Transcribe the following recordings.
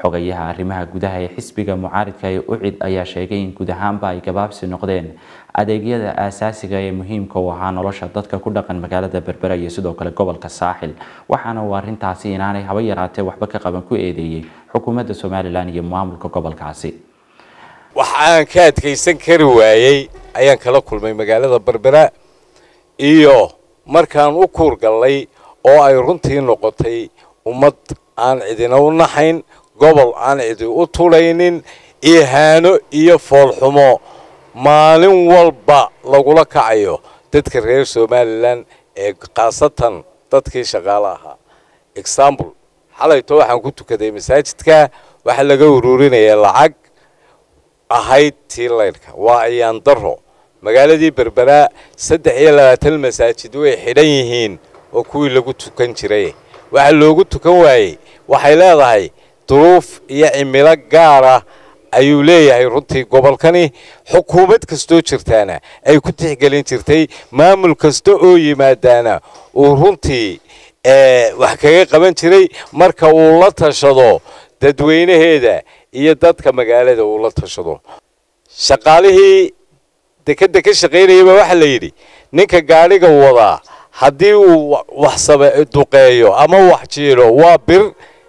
xogayaha arrimaha gudaha ee xisbiga mucaaridka ee ucid ayaa sheegay in guud ahaanba ay gabaabsi noqdeen adeegyada aasaasiga ee muhiimka u ahaa nolosha dadka ku dhaqan magaalada berbera iyo sidoo kale gobolka saaxil waxaana uu arrintaasi inaanay haba yaraatee waxba ka qaban ku eedeeyey xukuumadda somalilan iyo maamulka gobolkaasi wax aan ka adkaysan kari waayey ayaan kala kulmay magaalada berbera iyo markaan u kuurgallay oo ay runtii noqotay ummad aan cidina u naxayn gobol aan cidi u tulaynin ihaano iyo foolxumo maalin walba lagula kacayo dadka reer somalilan ee khaasatan dadkii shaqaale ahaa example xalayto waxaan ku tukaday masaajidka waxaa laga ururinaya lacag ahayd tii laydhka waa ayaan daro magaaladii berberaa saddex iyo labaatan masaajid way xidhan yihiin oo kuwii lagu tukan jiray waxaa loogu tukan waayey waxay leedahay duruuf iyo cimilo gaara ayuu leeyahay runtii gobolkani xukuumad kastoo jirtaana ay ku tixgelin jirtay maamul kasta oo yimaadaana uu runtii wax kaga qaban jiray marka uu la tashado dadweynaheeda iyo dadka magaalada uu la tashado shaqaalihii dekeda ka shaqaynayaba waxaa la yidhi ninka gaadhiga wadaa haddii uu wax duqeeyo ama wax jiilo waa bir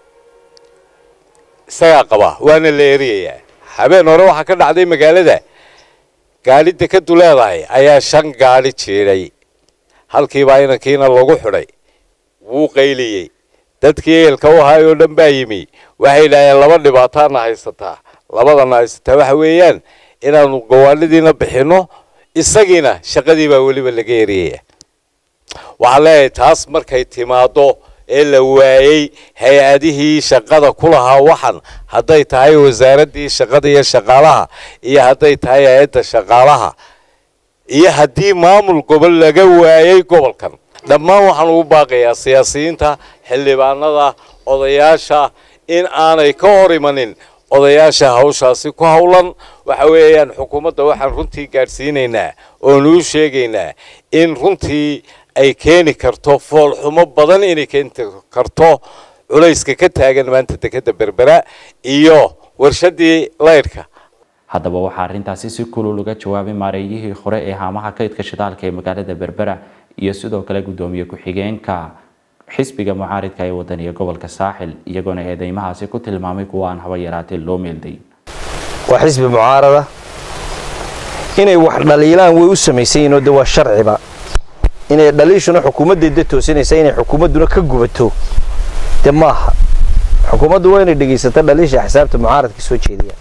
isagaa qaba waana la eriyayaa habeen hore waxaa ka dhacday magaalada gaadhi dekadu leedahay ayaa shan gaadhi jiidhay halkiibaa inankiina lagu xidhay wuu qayliyey dadkii ehelka u ahaay oo dhan baa yimi waxay yidhaaheen laba dhibaataana haysataa labadana haysataa waxa weeyaan inaanu gawaanidiina bixinno isagiina shaqadii baa weliba laga eriyaya waxaan leeyahay taas markay timaaddo ee la waayey hay-adihii shaqada ku lahaa waxan hadday tahay wasaaraddii shaqada iyo shaqaalaha iyo hadday tahay hay-adda shaqaalaha iyo haddii maamul gobol laga waayey gobolkan dhammaan waxaan ugu baaqayaa siyaasiyiinta xildhibaanada odayaasha in aanay ka hor imanin odayaasha hawshaasi ku howlan waxa weeyaan xukuumadda waxaan runtii gaadhsiinaynaa oonu u sheegaynaa in runtii ay keeni karto foolxumo badan inay keeni karto culayska ka taagan maanta dekeda berbera iyo warshadii laydhka haddaba waxaa arrintaasi si kulul uga jawaabay maareeyihii hore ee haamaha kaydka shidaalka ee magaalada berbera iyo sidoo kale guddoomiye ku-xigeenka xisbiga mucaaridka ee wadaniga gobolka saaxil iyagoona eedeymahaasi ku tilmaamay kuwa aan haba yaraatee loo meelday waa xisbi mucaarada inay wax dhaliilaan way u samaysayiinoo de waa sharciba inay dhaliishuna xukuumaddeeda toosinaysa inay xukuumadduna ka gubato de maaha xukuumaddu waa inay dhegaysato dhaliisha xisaabta mucaaradka soo jeediyaan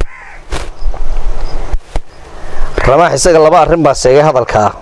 ramaax isaga laba arrin baa seegay hadalka ah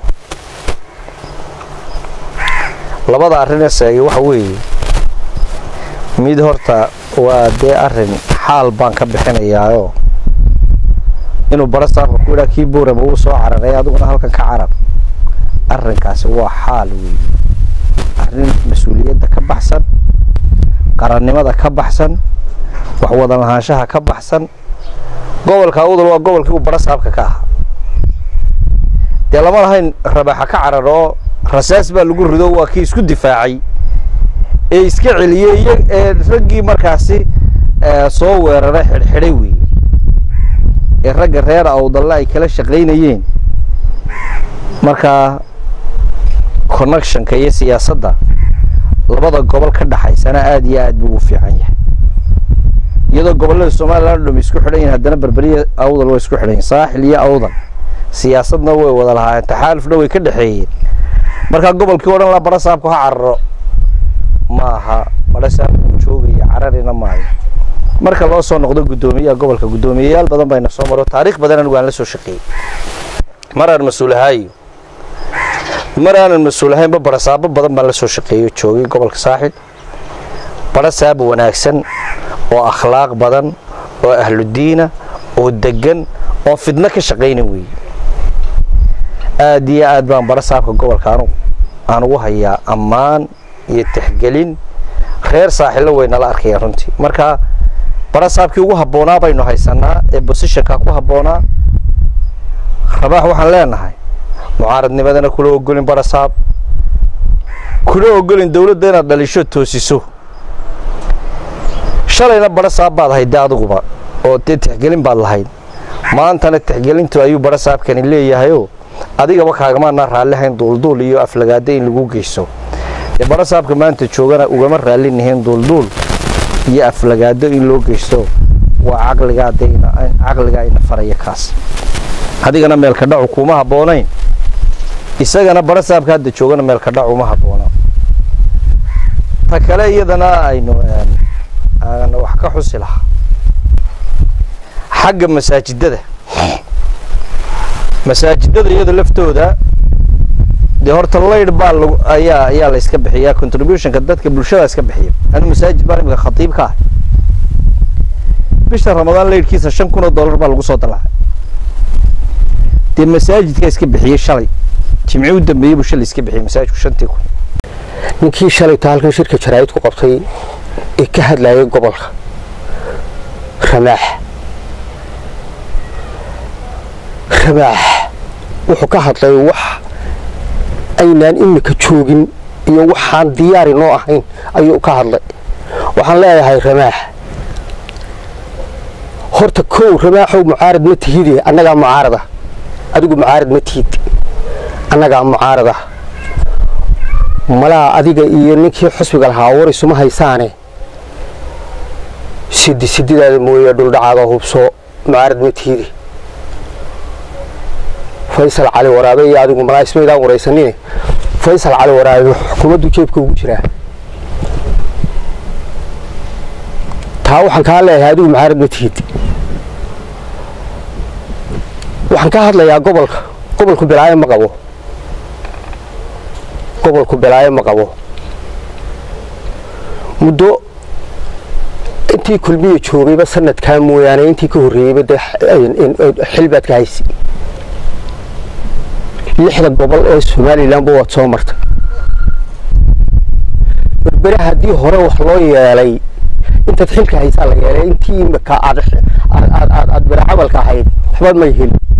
labada arrinee seegay waxa weeye mid horta waa dee arrin xaal baan ka bixinayaayoo inuu bara saarka ku idhaa kii boorama uu soo cararay adiguna halkan ka carar arrinkaasi waa xaal weeye arrin mas-uuliyadda ka baxsan qarannimada ka baxsan wax wada lahaanshaha ka baxsan gobolka awdal waa gobolkii uu bara saabka ka ahaa dee lama lahayn rabaxa ka carar oo rasaas baa lagu rido waa kii isku difaacay ee iska celiyey iyo ee raggii markaasi soo weeraray xidhxidhay weeye ee ragga reer awdalle ay kala shaqaynayeen markaa connectionka iyo siyaasadda labada gobol ka dhaxaysana aada iyo aad buu u fiican yahay iyadoo gobollada somalilan o dham isku xidhan yihin haddana berberiya awdal way isku xidhan yihin saaxil iyo awdal siyaasadna way wada lahaayeen taxaalufna way ka dhexeeyeen markaa gobolkii o dhan la bara saabku ha cararo ma aha bara saabku joogaya cararina maayo marka loo soo noqdo guddoomiyaha gobolka guddoomiyeyaal badan bayna soo maro taariikh badan anigu aan la soo shaqeeyey mar aan mas-uul ahaayo mar aanan mas-uul ahaynba barasaabo badan baan la soo shaqeeyo joogay gobolka saaxil barasaab wanaagsan oo akhlaaq badan oo ahludiina oo degan oo fidno ka shaqayna weeye aad iyo aad baan barasaabka gobolka anu aan ugu hayaa ammaan iyo tixgelin reer saaxillo way nala arkayaan runtii marka barasaabkii ugu habboonaa baynu haysanaa ee bosishonka ku habboonaa rabaax waxaan leenahay mucaaradnimadana kula ogolin barasaab kula ogolin dawladda inaad dhalisho toosiso shalayna badho saab baad ahayd dee adiguba oo dee tixgelin baad lahayd maantana tixgelintu ayuu badho saabkani leeyahayoo adigaba kaagamaana raallihayn duulduul iyo aflagaado in lagu geyso dee badho saabka maanta joogana ugama raallinahayn duulduul iyo aflagaado in loo geysto waa caqligaa ina faraya kaas adigana meelka dhacu kuma habboonayn isagana badho saabka hadda joogana meelka dhacu uma habboona ta kale iyadana aynu wax ka xusi lahaa xagga masaajidada masaajidada iyada laftooda dee horta laydh baa lag ayaa ayaa la iska bixiyaa contributionka dadka bulshada iska bixiya anu masaajid baan imika khatiib ka ah bisha ramadaan laydhkiisa shan kun oo dollar baa lagu soo dalacay dee masaajidka iska bixiyey shalay jimci u dambeeyey buu shalay iska bixiyey masaajidku shantii kun ninkii shalayta halkan shirka jaraa'id ku qabtay ee ka hadlayay gobolka ramaax ramaax wuxuu ka hadlay wax aynaan imika joogin iyo waxaan diyaari noo ahayn ayuu ka hadlay waxaan leeyahay ramaax horta kow ramaaxow mucaarad ma tihide annagaa mucaarada adigu mucaarad ma tihid annagaa mucaarada malaa adiga iyo ninkii xusbiga lahaa war isuma haysaane sidi sididaada mooye dhuldhacaaga hubso mucaarad ma tihide faysal cali waraabe iyo adigu malaa ismaydaan waraysanine faysal cali waraabe xukuumaddu jeebka ugu jiraa taa waxaan kaa leeyahay adigu mucaarad ma tihid waxaan ka hadlayaa gobolka gobolku bilaayo ma qabo gobolku bilaayo ma qabo muddo intii kulmiya joogayba sanadkaa mooyaane intii ka horreeyeyba dee xil baad ka haysi lixda gobol ee somalilanba waad soo martay berbere haddii hore wax loo yeelay intaad xilka haysaa la yeelay intii imika aad bere camalka ahayd waxba may helin